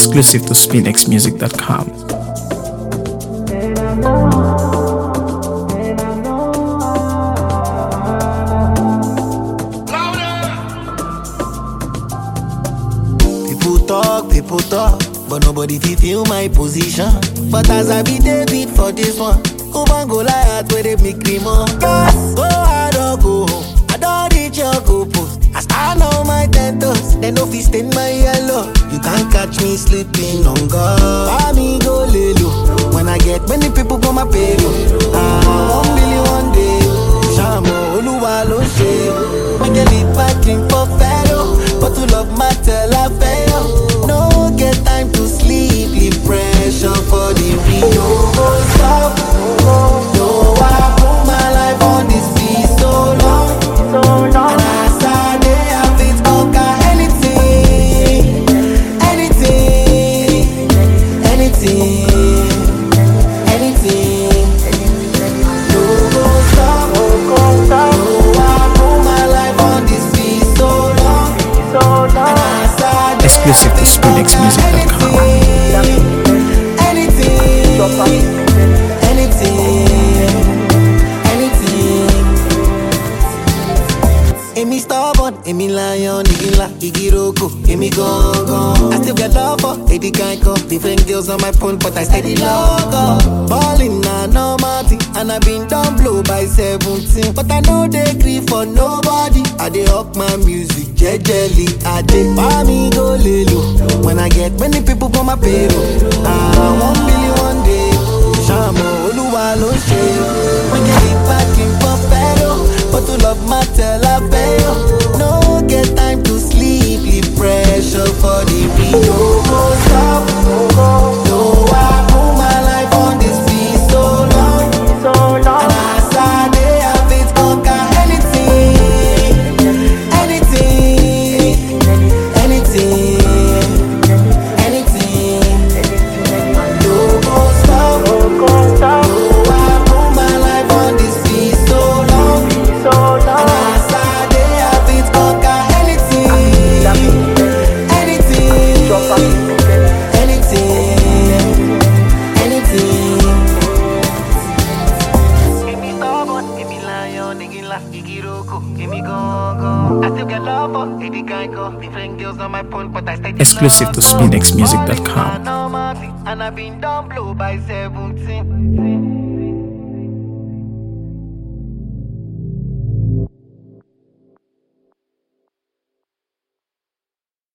Exclusive to SpinXMusic.com. People talk, people talk, but nobody fit feel my position. But as I be David for this one, Oban go Goliath where they make me more. Yes, go hard or go home. I don't reach your goal post. I stand on my ten toes, then no fit stain my yellow. You can't catch me sleeping on God. Buy me go lay low. When I get many people for my payroll. Ah, one billion one day. Shamo Oluwa ló ṣe. Make a leap back in for fellow. But to love matter la fail. No get time to sleep, leave pressure for the real. No go stop. No, I put my life on this beat so long. And as I dey, I fit conquer anything, anything, anything, anything. No go stop. No, I put my life on this beat so long. And as I dey, Exclusive to I fit conquer SpinXMusic.com. Anything, anything, anything. Èmi stubborn, èmi lion, igi ńlá, igi roko, èmi gangan. I still get love for Eddie Kanko. Different girls on my phone, but I steady logo. Ballin' na normal thing, and I been down blow by 17. But I no dey gree for nobody. I dey up my music jejely. I dey buy me go lelo. When I get many people for my payroll. Ah, one billion one day. Ṣàmù Olúwa ló ṣe. Wọ́n jẹ́ ìpàkì pọ̀ fẹ́ lọ. But to love matter la fail. No get time to sleep, leave pressure for the real. No go stop. No, I put my life on this beat so long. And as I dey, I fit conquer anything, anything, anything, anything. No go stop. No, I put my life on this beat so long. And as I dey, I fit conquer anything, anything, anything. Èmi stubborn, èmi lion, igi ńlá, igi roko, èmi gangan. I still get love for Eddie Kanko. Different girls on my phone, but I stay Exclusive to SpinXMusic.com. And I've been down blow by 17.